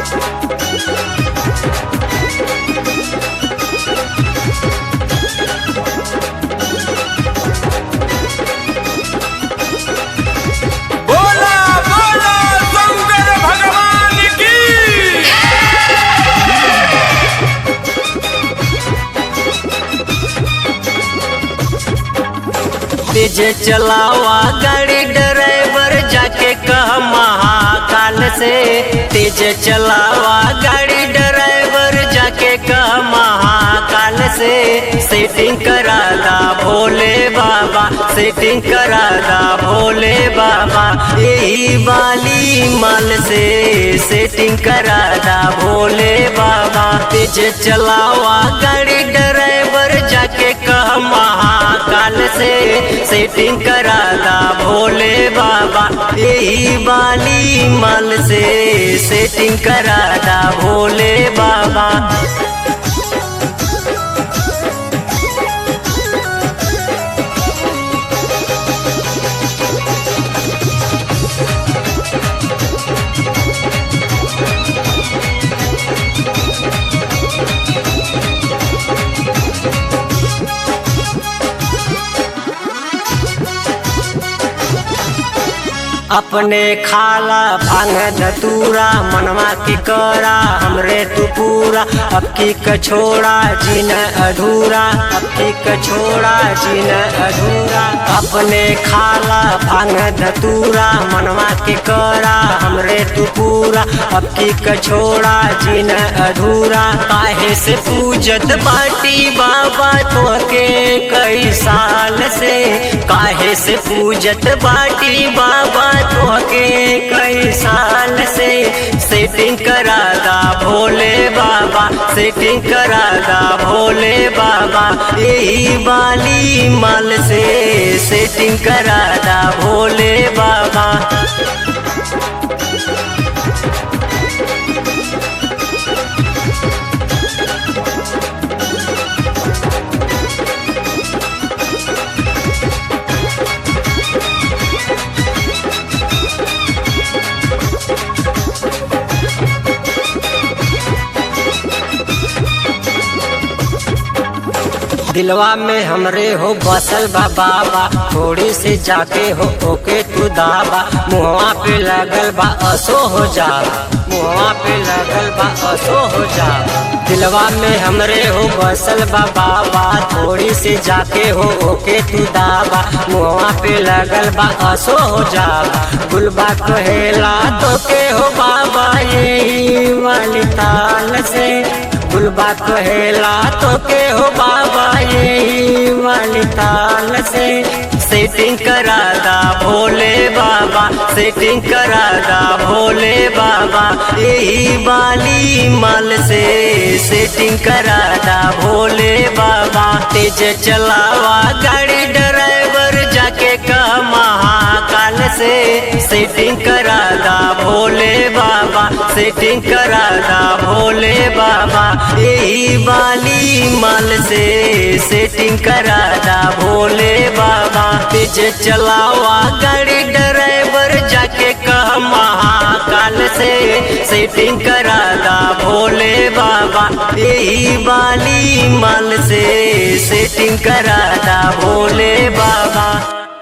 बोला बोला शंकर भगवान की तेज चलावा गाड़ी ड्राइवर जाके कह महाकाल से तेज चलावा गाड़ी ड्राइवर जाके कह महाकाल से सेटिंग करा दा भोले बाबा सेटिंग करा दा भोले बाबा यही बाली माल से सेटिंग करा दा भोले बाबा तेज चलावा गाड़ी ड्राइवर जाके कह महाकाल से सेटिंग करा दा भोले बाबा यही बाली माल से सेटिंग करा दा भोले बाबा अपने खाला भांग धतूरा मनवा की करा हमरे तू पूरा अब की कछोड़ा जीन अधूरा अब की कछोड़ा जीन अधूरा अपने खाला भांग धतूरा मनवा की करा हमरे तू पूरा अब की कछोड़ा जीन अधूरा काहे से पूजत बाटी बाबा तो के कई साल से काहे से पूजत बाटी बाबा तोहके कई साल से सेटिंग करा दा भोले बाबा सेटिंग करा दा भोले बाबा यही बाली माल से सेटिंग करा दा भोले बाबा दिलवा में हमरे हो बसल बा बाबा थोड़ी से जाके हो ओके तू दाबा मुहवा पे लगल बा असो हो जा मुहवा पे लगल बा असो हो जा दिलवा में हमरे हो बसल बा बाबा थोड़ी से जाके हो ओके तू दाबा मुहवा पे लगल बा असो हो जा गुलबा कहेला तो के हो बाबा यही वाली ताल से गुलबा कहेला तो के हो बाबा यही वाली ताल से सेटिंग करा दा भोले बाबा सेटिंग करा दा भोले बाबा यही बाली माल से सेटिंग करा दा भोले बाबा तेज चलावा गाड़ी ड्राइवर जाके कह महाकाल से सेटिंग करा दा भोले बाबा सेटिंग करा दा भोले बाबा यही बाली माल से सेटिंग करा दा भोले बाबा तेज चलावा गाड़ी ड्राइवर जाके कह महाकाल से सेटिंग करा दा भोले बाबा यही बाली माल से सेटिंग करा दा भोले बाबा